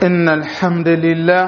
إن الحمد لله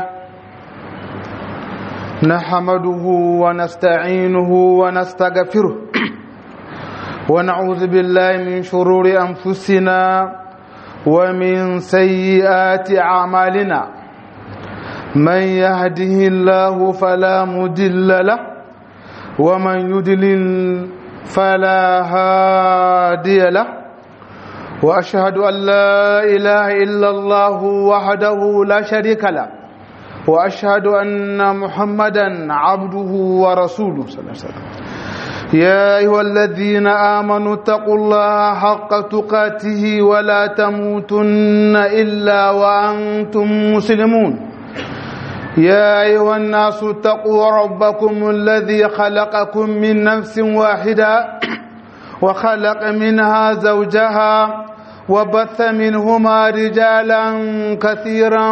نحمده ونستعينه ونستغفره ونعوذ بالله من شرور أنفسنا ومن سيئات أعمالنا من يهده الله فلا مدل له ومن يدلل فلا هادي له واشهد ان لا اله الا الله وحده لا شريك له واشهد ان محمدا عبده ورسوله صلى الله عليه وسلم يا ايها الذين امنوا اتقوا الله حق تقاته ولا تموتن الا وانتم مسلمون يا ايها الناس اتقوا ربكم الذي خلقكم من نفس واحده وخلق منها زوجها وبث منهما رجالا كثيرا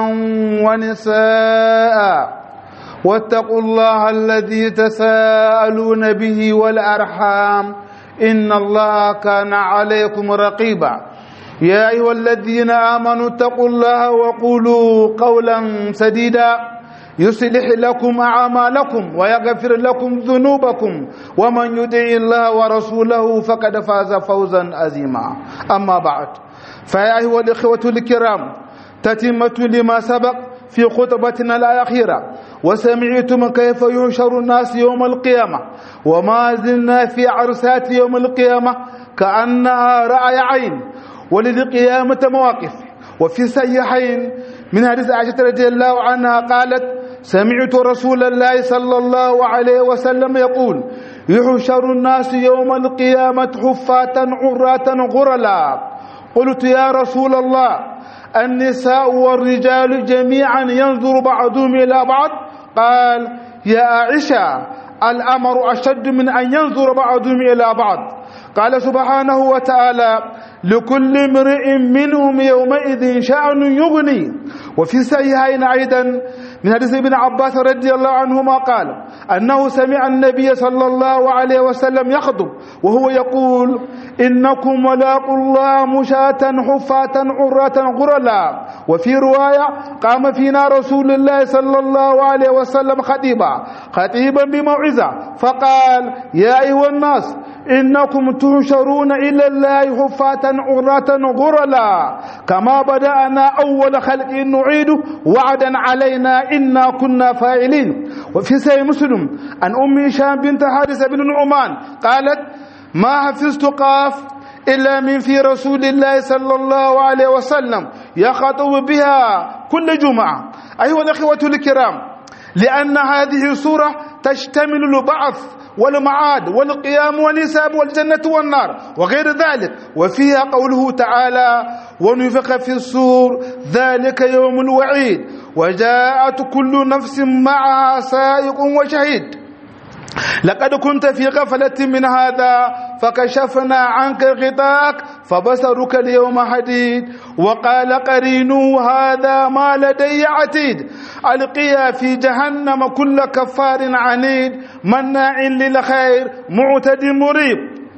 ونساء واتقوا الله الذي تساءلون به والارحام ان الله كان عليكم رقيبا يا ايها الذين امنوا اتقوا الله وقولوا قولا سديدا يصلح لكم اعمالكم ويغفر لكم ذنوبكم ومن يطع الله ورسوله فقد فاز فوزا عظيما اما بعد فيا ايها الاخوه الكرام تتمه لما سبق في خطبتنا الاخيره وسمعتم كيف يحشر الناس يوم القيامه وما زلنا في عرسات يوم القيامه كانها راي عين وللقيامه مواقف وفي الصحيحين من حديث عائشه رضي الله عنها قالت سمعت رسول الله صلى الله عليه وسلم يقول يحشر الناس يوم القيامة حفاة عراة غرلا قلت يا رسول الله النساء والرجال جميعا ينظر بعضهم إلى بعض قال يا عائشة الأمر أشد من أن ينظر بعضهم إلى بعض قال سبحانه وتعالى لكل امرئ منهم يومئذ شأن يغني وفي سيئين أيضا من حديث ابن عباس رضي الله عنهما قال أنه سمع النبي صلى الله عليه وسلم يخطب وهو يقول إنكم ملاقوا الله مشاة حفاة عراة غرلا وفي رواية قام فينا رسول الله صلى الله عليه وسلم خطيبا خطيبا بموعظة فقال يا أيها الناس إنكم تحشرون إلى الله حفاة عراة غرلا كما بدأنا أول خلق نعيده وعدا علينا إنا كنا فاعلين وفي سي مسلم عن أم هشام بنت حارثة بن نعمان قالت ما حفظت قاف إلا من في رسول الله صلى الله عليه وسلم يخاطب بها كل جمعة أيها الأخوة الكرام لأن هذه السورة تشتمل البعث والمعاد والقيام والحساب والجنة والنار وغير ذلك وفيها قوله تعالى ونفخ في السور ذلك يوم الوعيد وجاءت كل نفس معها سائق وشهيد لقد كنت في غفلة من هذا فكشفنا عنك غطاءك فبصرك اليوم حديد وقال قرينه هذا ما لدي عتيد ألقيا في جهنم كل كفار عنيد مناع للخير معتد مريب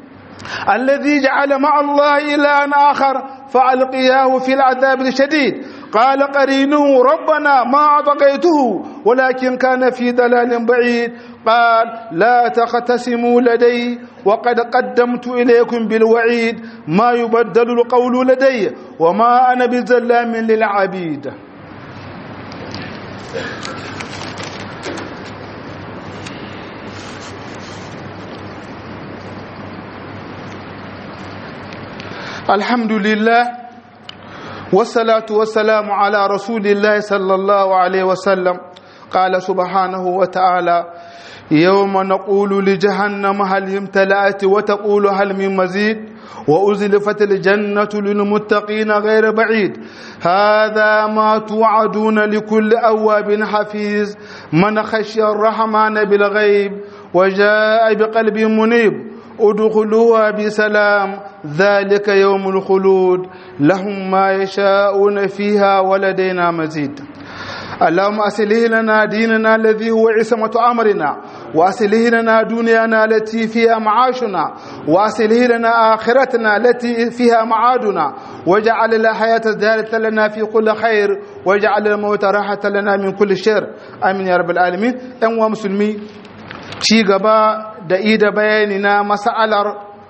الذي جعل مع الله إلها آخر فألقياه في العذاب الشديد قال قرينه ربنا ما أطغيته ولكن كان في ضلال بعيد قال لا تختصموا لدي وقد قدمت إليكم بالوعيد ما يبدل القول لدي وما أنا بظلام للعبيد الحمد لله والصلاة والسلام على رسول الله صلى الله عليه وسلم قال سبحانه وتعالى يوم نقول لجهنم هل امتلأت وتقول هل من مزيد وأزلفت الجنة للمتقين غير بعيد هذا ما توعدون لكل أواب حفيظ من خشي الرحمن بالغيب وجاء بقلب منيب ادخلوها بسلام ذلك يوم الخلود لهم ما يشاءون فيها ولدينا مزيد اللهم أصلح لنا ديننا الذي هو عصمة أمرنا وأصلح لنا دنيانا التي فيها معاشنا وأصلح لنا آخرتنا التي فيها معادنا واجعل الحياة زيادة لنا في كل خير واجعل الموت راحة لنا من كل شر آمين يا رب العالمين أنوا مسلمي ci gaba da ida bayani na mas'alar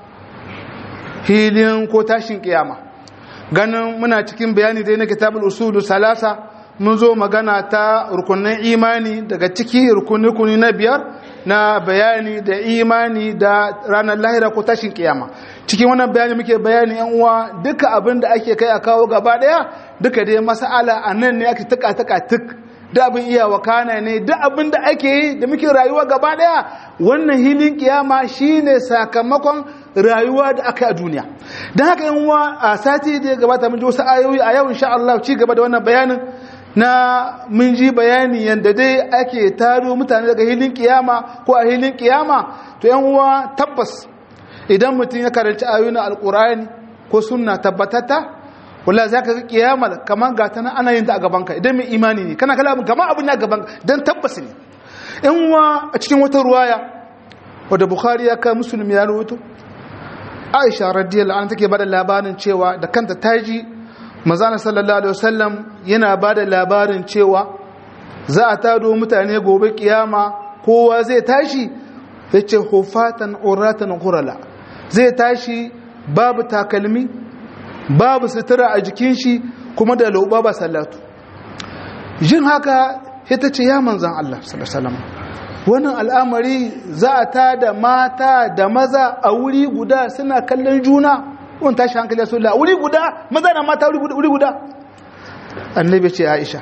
hilin ko tashin kiyama ganin muna cikin bayani dai na kitabul usulu salasa mun zo magana ta rukunin imani daga ciki rukuni na biyar na bayani da imani da ranar lahira ko tashin kiyama cikin wannan bayani muke bayani yan uwa duka abin da ake kai a kawo gaba daya duka dai mas'ala a nan ne ake tuka tuka tuk da abin iya wakana ne da abin da ake yi da muke rayuwa gaba daya wannan hilin kiyama shine sakamakon rayuwa da aka a duniya don haka yan uwa a sati da ya gabata mun ji wasu ayoyi a yau insha Allah ci gaba da wannan bayanin na mun ji bayani yadda dai ake taro mutane daga hilin kiyama ko a hilin kiyama to yan uwa tabbas idan mutum ya karanci ayoyin alkurani ko sunna tabbatata wallahi zaka ga kiyama kamar ga ta ana yin ta a gaban ka idan mai imani ne kana kala kamar abin ya gaban dan tabbas ne yan uwa a cikin wata ruwaya wadda bukhari ya kai musulmi ya rawaito aisha radiyallahu anha take bada labarin cewa da kanta taji manzana sallallahu alaihi wasallam yana ba da labarin cewa za a tado mutane gobe kiyama kowa zai tashi ya ce hufatan uratan hurala zai tashi babu takalmi babu sutura a jikin shi kuma da lauba ba sallatu jin haka ita ce ya manzan Allah sallallahu alaihi wannan al'amari za a tada mata da maza a wuri guda suna kallon juna wani tashi hankali ya sola wuri guda maza na mata wuri guda annabi ce aisha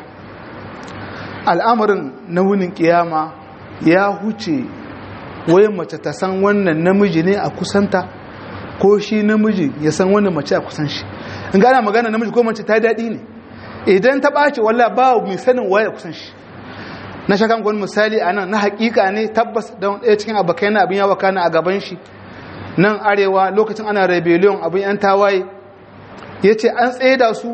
al'amarin na wunin kiyama ya huce wai mace ta san wannan namiji ne a kusanta ko shi namiji ya san wannan mace a kusan shi in gana magana namiji ko mace ta daɗi ne idan ta ɓace walla ba mai sanin waye a kusan shi na shakan wani misali a nan na hakika ne tabbas don ɗaya cikin abokai na abin yawa kana a gaban shi nan arewa lokacin ana rebellion abin yan tawaye ya ce an tsaye da su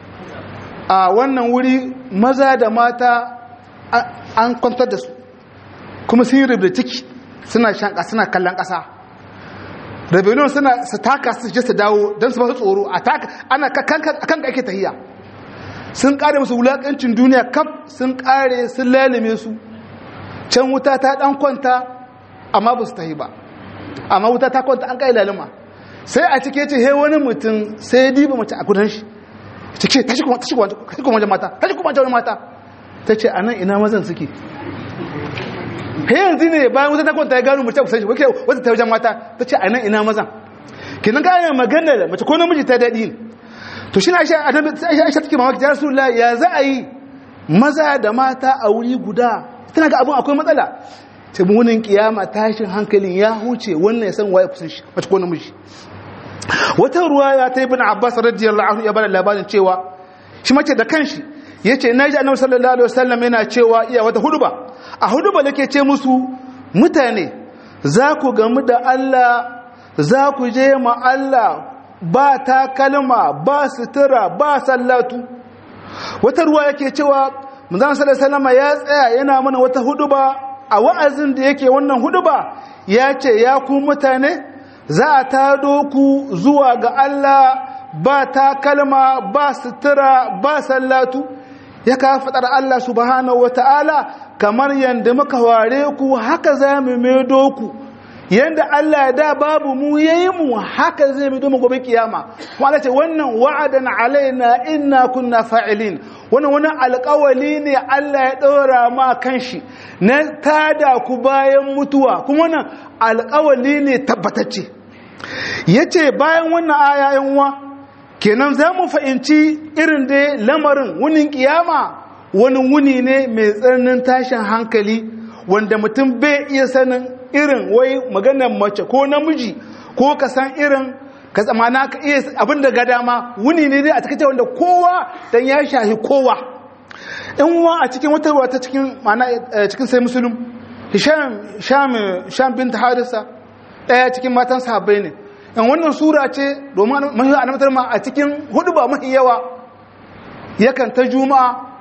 a wannan wuri maza da mata an kwantar da su kuma sun yi rubuta ciki suna shanka suna kallon ƙasa rebellion suna su taka su je su dawo don su ba su tsoro a taka ana kan ake tahiya sun kare musu wulakancin duniya kaf sun kare sun lalime su can wuta ta dan kwanta amma ba su tahi ba amma wuta ta kwanta an kai lalima sai a cike ce he wani mutum sai ya diba mace a gudan shi cike tashi kuma tashi kuma wajen mata tashi kuma wajen mata ta ce a nan ina mazan suke he yanzu ne bayan wuta ta kwanta ya gano mace kusan shi wake wata ta wajen mata ta ce a nan ina mazan kinan ga yana magana da mace ko namiji ta daɗi ne to shi na aisha take mamaki ya rasulullah ya za a yi maza da mata a wuri guda tana ga abin akwai matsala ta munin kiyama tashin hankalin ya huce wannan ya san waye kusan shi mace ko namiji wata ruwa ya ta ibn abbas radiyallahu anhu ya bada labarin cewa shi mace da kanshi yace naji annabi sallallahu alaihi wasallam yana cewa iya wata huduba a huduba nake ce musu mutane za ku gamu da Allah za ku je ma Allah ba takalma ba sutura ba sallatu wata ruwa yake cewa manzon sallallahu alaihi ya tsaya yana mana wata huduba a wa'azin da yake wannan huduba ya ce ya ku mutane za a tado ku zuwa ga Allah ba takalma ba sutura ba sallatu ya ka fadar Allah subhanahu wataala kamar yanda muka ware ku haka za mu maido ku yanda Allah ya da babu mu yayi mu haka zai mu domin gobe kiyama kuma Allah ce wannan wa'adan alaina inna kunna fa'ilin wannan wani alƙawali ne Allah ya ɗora ma kanshi na tada ku bayan mutuwa kuma wannan alƙawali ne tabbatacce yace bayan wannan aya yan uwa kenan za mu fahimci irin da lamarin wunin kiyama wani wuni ne mai tsananin tashin hankali wanda mutum bai iya sanin irin wai maganar mace ko namiji ko ka san irin ka tsamana ka iya abin da ga dama wuni ne dai a cikin wanda kowa dan ya shahi kowa in wa a cikin wata ruwa ta cikin mana cikin sai musulun hisham sham sham bint harisa daya cikin matan sahabbai ne in wannan sura ce domin mahi annabatar ma a cikin hudu ba mahi yawa yakan ta juma'a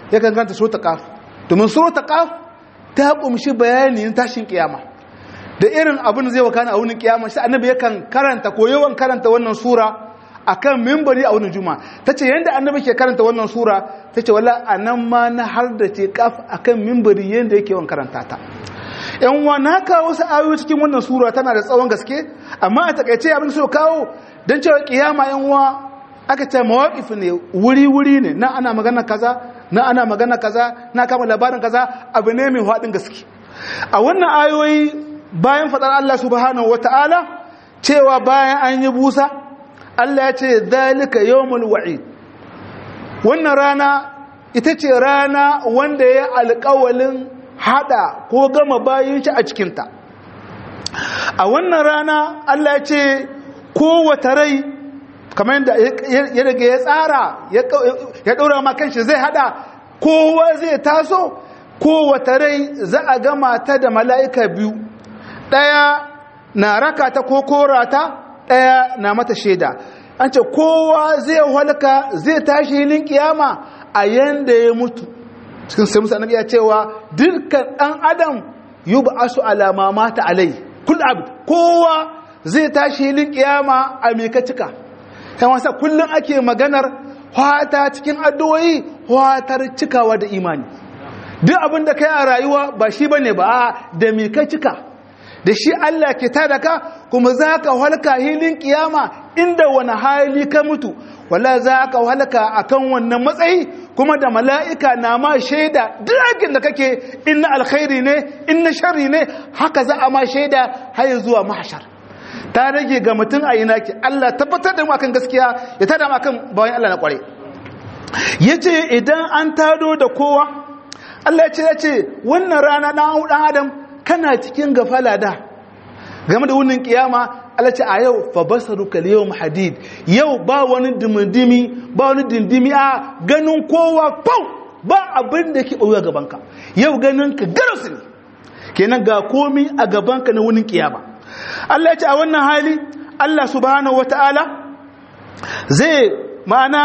yakan karanta suratul qaf domin suratul qaf ta kumshi bayanin tashin kiyama da irin abin da zai wakana a wurin kiyama shi annabi yakan karanta ko yawan karanta wannan sura akan mimbari a wurin juma'a tace yanda annabi ke karanta wannan sura tace wala anan ma na har da ce kaf akan mimbari yanda yake yawan karanta ta yan uwa na kawo wasu ayoyi cikin wannan sura tana da tsawon gaske amma a takaice abin so kawo dan cewa kiyama yan uwa aka ce mawaqif ne wuri wuri ne na ana magana kaza na ana magana kaza na kama labarin kaza abu ne mai hadin gaske a wannan ayoyi bayan faɗar Allah subhanahu wata'ala cewa bayan an yi busa Allah ya ce zalika yawmul wa'id wannan rana ita ce rana wanda ya alƙawalin hada ko gama bayin shi a cikinta a wannan rana Allah ya ce kowace rai kamar yadda ya daga ya tsara ya ɗora ma kanshi zai hada kowa zai taso kowace rai za a gama ta da mala'ika biyu ɗaya na raka ta ko korata ɗaya na mata shaida an ce kowa zai halka zai tashi hilin kiyama a yanda ya mutu cikin sai musa annabi ya cewa dukkan ɗan adam yi ba asu alama mata alai kul abd kowa zai tashi hilin kiyama a mika cika yan wasa kullum ake maganar hwata cikin addu'o'i hwatar cikawa da imani duk abin da kai a rayuwa ba shi bane ba da mika cika da shi Allah ke tada ka kuma za ka halka hilin kiyama inda wani hali ka mutu wala za ka halka a kan wannan matsayi kuma da mala'ika na ma shaida duk da kake inna alkhairi ne inna shari ne haka za a ma shaida har zuwa mahashar ta rage ga mutum a ina ke Allah tabbatar da mu akan gaskiya ya tada mu akan bayan Allah na kware yace idan an tado da kowa Allah ya ce ya ce wannan rana dan adam kana cikin gafala da game da wunin kiyama Allah ce a yau fa basaruka yawm hadid yau ba wani dimindimi ba wani dindimi a ganin kowa pau ba abin da ke ɓoye gabanka yau ganin ka garasu ne kenan ga komi a gabanka na wunin kiyama Allah ya ce a wannan hali Allah subhanahu wata'ala zai ma'ana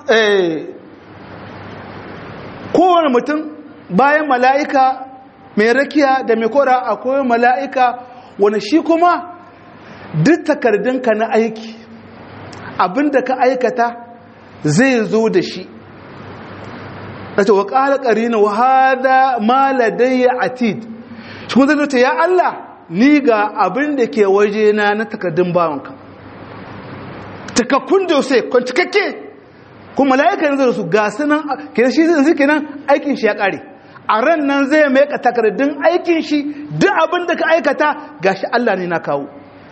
kowane mutum bayan mala'ika mai rakiya da mai kora akwai mala'ika wani shi kuma duk takardunka na aiki abinda ka aikata zai zo da shi ɗace wa ƙala ƙarina wa hada maladayya atid shi kuma zai ya Allah ni ga abin da ke waje na na takardun bawanka takakkun da sai kwancikakke kuma mala'ika yanzu da su ga sunan kenan shi zai kenan aikin shi ya ƙare a ran nan zai maika takardun aikin shi duk abin da ka aikata gashi Allah ne na kawo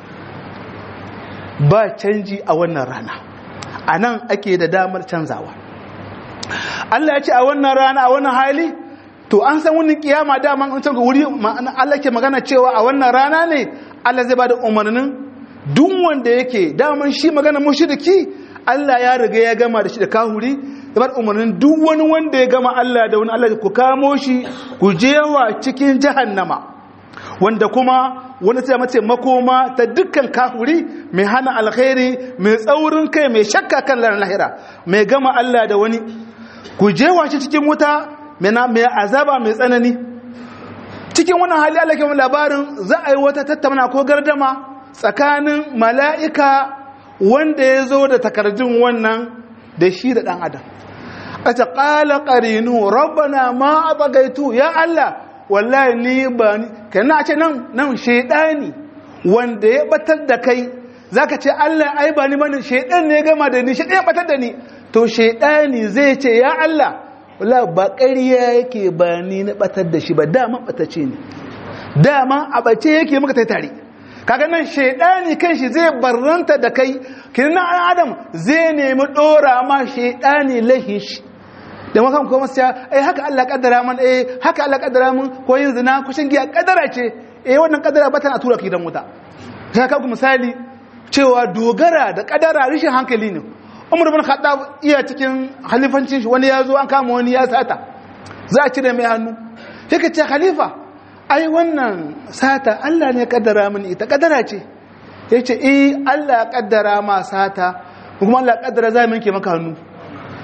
ba canji a wannan rana a nan ake da damar canzawa Allah ya ce a wannan rana a wannan hali to an san wani kiyama daman an san wuri Allah ke magana cewa a wannan rana ne Allah zai bada umarnin duk wanda yake daman shi magana mushriki Allah ya riga ya gama da shi da kahuri da bar umarnin duk wani wanda ya gama Allah da wani Allah ku kamo shi ku jewa cikin jahannama wanda kuma wani sai mace makoma ta dukkan kahuri mai hana alkhairi mai tsaurin kai mai shakka kan lahira mai gama Allah da wani ku jewa shi cikin wuta mai azaba mai tsanani cikin wannan hali Allah ke labarin za a yi wata tattauna ko gardama tsakanin mala'ika wanda ya zo da takardun wannan da shi da ɗan adam a ta ƙala ƙarinu rabbana ma a bagaitu ya Allah wallahi ni ba ni kana ce nan nan shaidani wanda ya batar da kai zaka ce Allah ai ba ni bane shaidan ne ya gama da ni shaidan ya batar da ni to shaidani zai ce ya Allah wallahi ba ƙarya yake ba ni na batar da shi ba dama batace ne dama a bace yake muka tai tare kaga nan shaidani kanshi zai barranta da kai kinan adam zai nemi dora ma shaidani lahin shi da makan kuma sai eh haka Allah kaddara man eh haka Allah kaddara mun ko yin zina ko shan giya kaddara ce eh wannan kaddara ba ta tura ki dan wuta sai ka misali cewa dogara da kaddara rishin hankali ne Umar bin Khattab iya cikin halifancin shi wani yazo an kama wani ya sata za a cire mai hannu sai ka ce khalifa ai wannan sata Allah ne kaddara mini ita kaddara ce yace eh Allah ya kaddara ma sata kuma Allah ya kaddara zai minke maka hannu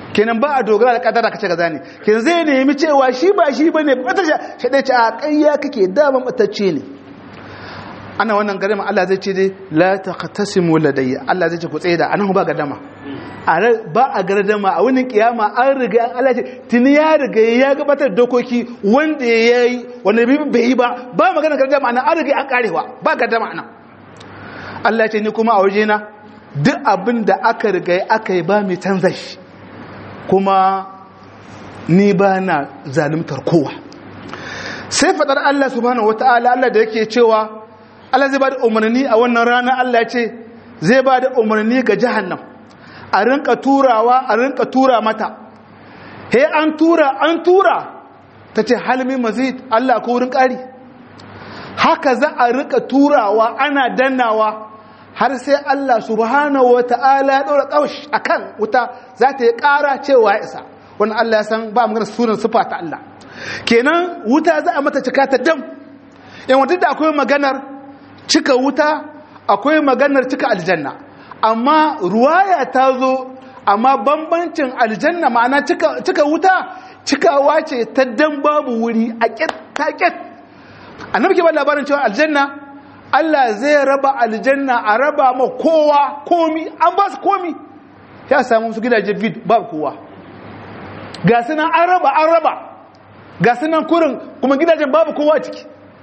kenan ba a dogara da kadara kace kaza ne kenan zai nemi cewa shi ba shi bane bata shi dai ce a kayya kake dama matacce ne ana wannan garima Allah zai ce dai la taqtasimu ladayya Allah zai ce ku tsaye da anan ba gadama ba a gardama a wani kiyama an riga an Allah ce tuni ya riga ya gabatar dokoki wanda ya yi wanda bai yi ba ba magana gardama anan an riga an karewa ba gardama anan Allah ce ni kuma a waje na duk abin da aka riga aka yi ba mai canza shi kuma ni ba na zalimtar kowa sai fadar Allah subhanahu wataala Allah da yake cewa Allah zai ba da umarni a wannan rana Allah ce zai ba da umarni ga jahannam a rinka turawa a rinka tura mata he an tura an tura ta ce halmi mazid Allah ko wurin ƙari haka za a rinka turawa ana dannawa har sai Allah subhanahu wa ta'ala ya ɗora ƙaush a kan wuta za ta yi ƙara cewa ya isa wani Allah ya san ba magana sunan sufa ta Allah kenan wuta za a mata cika ta dam yan wadda da akwai maganar cika wuta akwai maganar cika aljanna amma ruwaya ta zo amma bambancin aljanna ma'ana cika wuta cikawa ce ta dan babu wuri a ƙet ta ƙet annabi ke ba labarin cewa aljanna Allah zai raba aljanna a raba ma kowa komi an ba su komi ya samu su gidaje vid babu kowa ga sunan an raba an raba ga sunan kurin kuma gidajen babu kowa ciki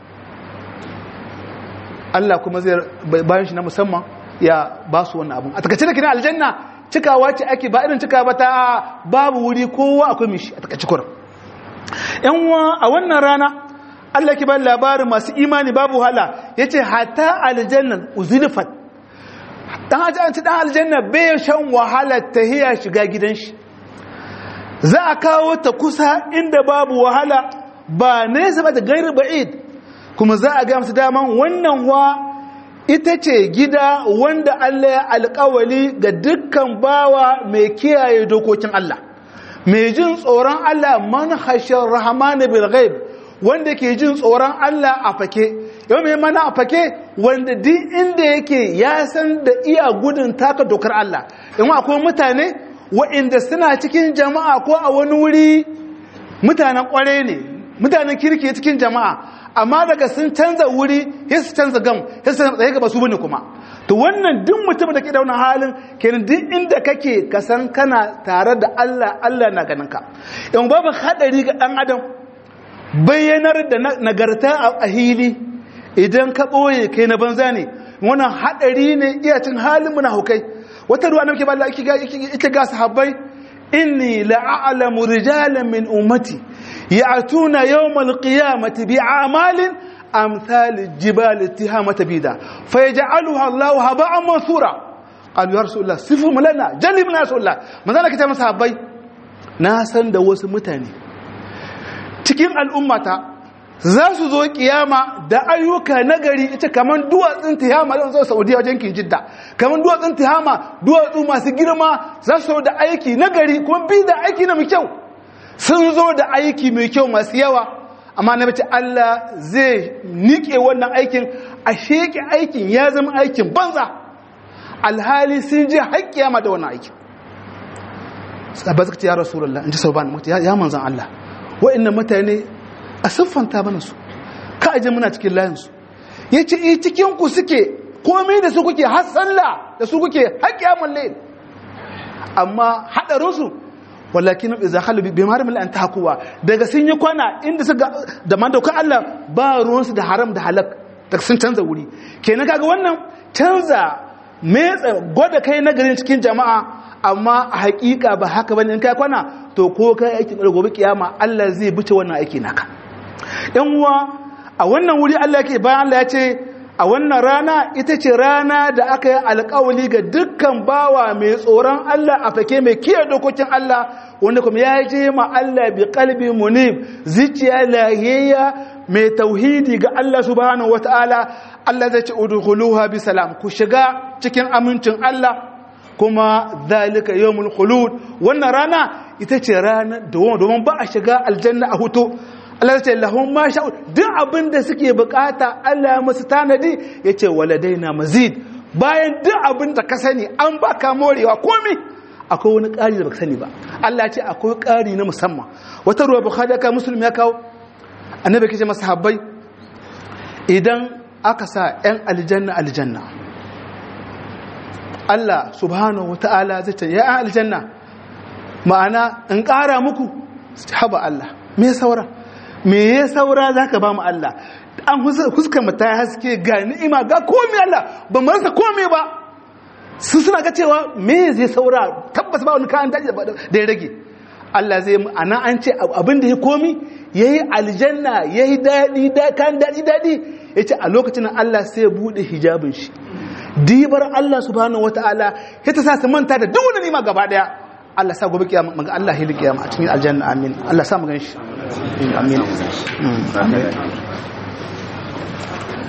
Allah kuma zai bayan shi na musamman ya ba su wannan abun a takaice da kina aljanna cikawa ce ake ba irin cika ba ta babu wuri kowa akwai mishi a takaice kurin yan a wannan rana Allah ke ba labarin masu imani babu hala yace hatta aljannan uzilfat dan aljanna dan aljanna bai shan wahala tahiya shiga gidan shi za a kawo ta kusa inda babu wahala ba nesa ba da gairu ba'id kuma za a ga musu daman wannan wa ita ce gida wanda Allah ya alƙawali ga dukkan bawa mai kiyaye dokokin Allah mai jin tsoron Allah man hashar rahman bil ghaib wanda ke jin tsoron Allah a fake yau mai mana a fake wanda duk inda yake ya san da iya gudun taka dokar Allah in akwai mutane waɗanda suna cikin jama'a ko a wani wuri mutanen kware ne mutanen kirki cikin jama'a amma daga sun canza wuri sai su canza gam sai su tsaye gaba su bane kuma to wannan duk mutum da ke da wannan halin kenan duk inda kake ka san kana tare da Allah Allah na ganin ka in babu hadari ga dan adam bayyanar da nagarta a hili idan ka boye kai na banza ne wannan hadari ne iya cin halin munafukai wata ruwa nake ba Allah ita ga sahabbai inni la'alamu rijalan min ummati يأتون يوم القيامة بأعمال أمثال الجبال اتهامة بيدا فيجعلها الله هباء منثورا قالوا يا رسول الله صفهم لنا جلب لنا رسول الله ماذا لك تمسى صحابي ناسا دوس متاني cikin al'ummata za su zo kiyama da ayyuka nagari ita kamar duwatsun tihama don zo saudiya wajen kin jidda kamar duwatsun tihama duwatsu masu girma za su da aiki nagari kuma bi da aiki na mai kyau sun zo da aiki mai kyau masu yawa amma na bace Allah zai nike wannan aikin a sheke aikin ya zama aikin banza alhali sun je haƙƙiya da wannan aikin sahabbai suka ce ya rasulullah in ji sauban mutu ya manzan Allah wa'annan mutane a siffanta mana su ka aje muna cikin layin su yace eh cikin ku suke komai da su kuke har sallah da su kuke haƙƙiya malle amma hadarin su walakin idza halu bi marim an tahkuwa daga sun yi kwana inda suka da man dauka Allah ba ruwan su da haram da halak da sun canza wuri kenan kaga wannan canza metsa gwada kai na garin cikin jama'a amma a hakika ba haka bane in kai kwana to ko kai aikin gobe kiyama Allah zai bice wannan aiki naka yan uwa a wannan wuri Allah yake bayan Allah ya ce a wannan rana ita ce rana da aka yi alkawali ga dukkan bawa mai tsoron Allah a fake mai kiyaye dokokin Allah wanda kuma ya je ma Allah bi qalbi munib zuciya lahiyya mai tauhidi ga Allah subhanahu wataala Allah zai ce udkhuluha bi salam ku shiga cikin amincin Allah kuma zalika yawmul khulud wannan rana ita ce rana domin ba a shiga aljanna a hutu Allah ce lahum ma sha'u duk abin da suke bukata Allah ya musu tanadi yace waladaina mazid bayan duk abin da ka sani an baka morewa komai akwai wani ƙari da baka sani ba Allah ya ce akwai ƙari na musamman wata ruwa bukhari ya kawo muslim ya kawo annabi ke ce masahabbai idan aka sa 'yan aljanna aljanna Allah subhanahu wa ta'ala zai ce ya aljanna ma'ana in ƙara muku haba Allah me saura me ya saura za ka ba mu Allah an huskar mata ya haske ga ni'ima ga komai Allah ba mu rasa komai ba su suna ga cewa me zai saura tabbas ba wani kayan daji da ya rage Allah zai ana an ce abin da ya komi ya yi aljanna ya yi daɗi kan daɗi daɗi ya ce a lokacin Allah sai ya buɗe hijabin shi dibar Allah subhanahu wa ta'ala ya ta sa su manta da duk wani nima gaba ɗaya Allah sa gobe kiyama maga Allah hili kiyama a cikin aljanna amin Allah sa mu gan shi amin